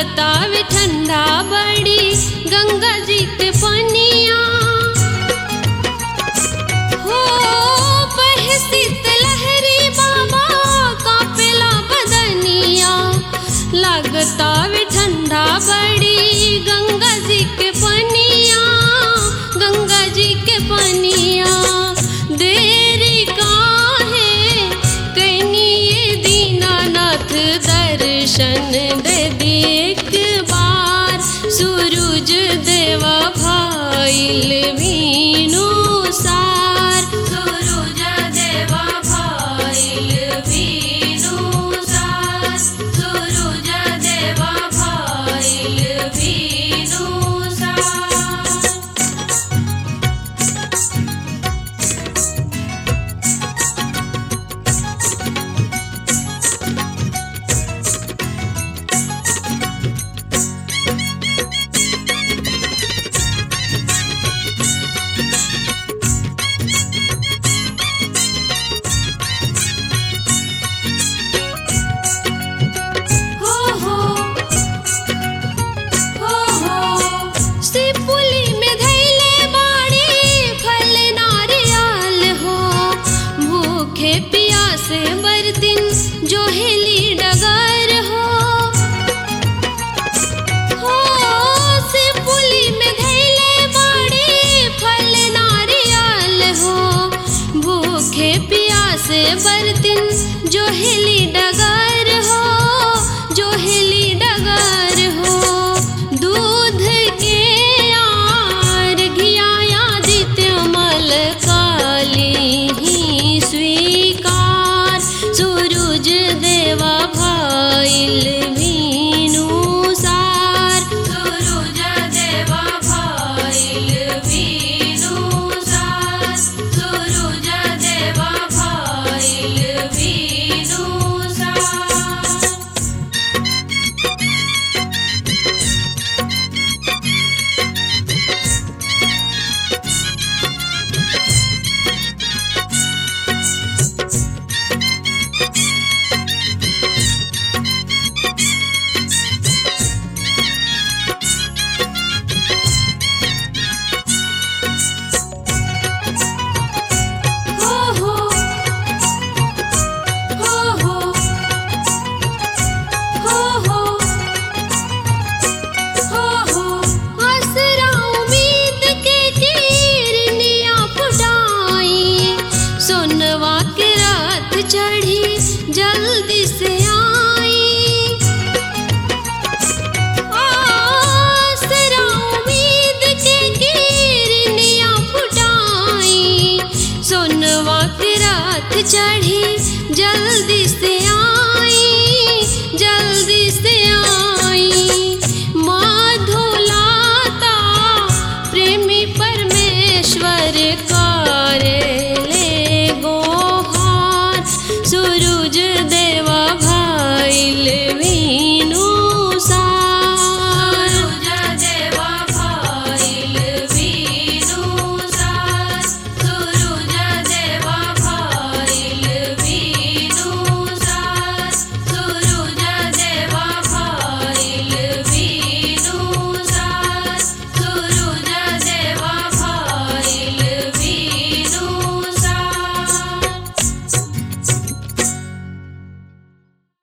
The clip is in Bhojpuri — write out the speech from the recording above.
लागतावे ठंडा बड़ी गंगा जी के पनिया हो बहसित लहरी बाबा कापेला बदनिया लागतावे ठंडा बड़ी गंगा जी के पनिया गंगा जी के पनिया देरी काहे कैनी ये दीनानाथ दर्शन दे दी एक बार सूरज देवा भाईल वीणु सार सूरज देवा भाईल वीणु सार सूरज देवा भाईल वीणु सार हो हो हो हो सिपुली में धैले बाड़ी फल नारियल हो भूखे प्यासे बरतिन जो हेली डगर हो हो सिपुली में धैले बाड़ी फल नारियल हो भूखे प्यासे बरतिन जो हेली डगर हो जो हेली डगर हो दूध के आर घियाया दित्य मल काली ही स्वीकार सूरज देवा भाईल वीणु सार सूरज देवा भाईल वीणु सार सूरज देवा भाईल वीणु सार हो हो हो हो हो हो हो हो आसरा उम्मीद के किरनिया फुटाई सोनवा के रात चढ़ी जल्दी से आई आसरा उम्मीद के किरनिया फुटाई सोनवा के रात चढ़ी जल्दी